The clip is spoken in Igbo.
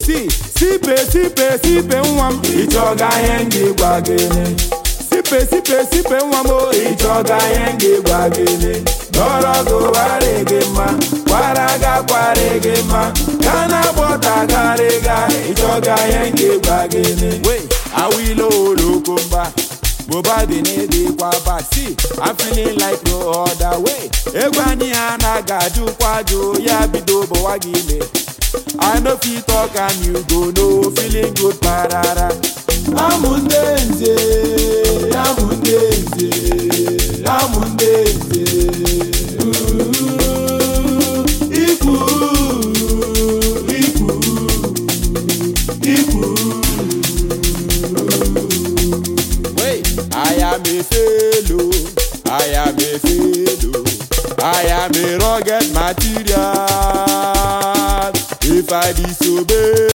si sipe sipe sipe nwa m ịchọga ihe m ga-egwa gịnị sipe sipe sipe nwa m o ịchọga ihe m ga-egwa gịnị dọrọ gụwarị gị mma kwara ga kwarị gị mma ka na gbọtagarịga ịchọga ihe m ga-egwa gịnị wee awilo olokomba bobadi na-edekwa bad see I'm feeling like no other way egwu anyị ha na-aga ajụkwa ajụ ya bido bụwa gị ime I no fit talk and you go know feeling good parara amụ ndị nze amụ ndị nze amụ ndị nze Ooh, ikwu ikwu ikwu Wait, I am a fellow, I am a fellow, I am a rugged material. If I disobey.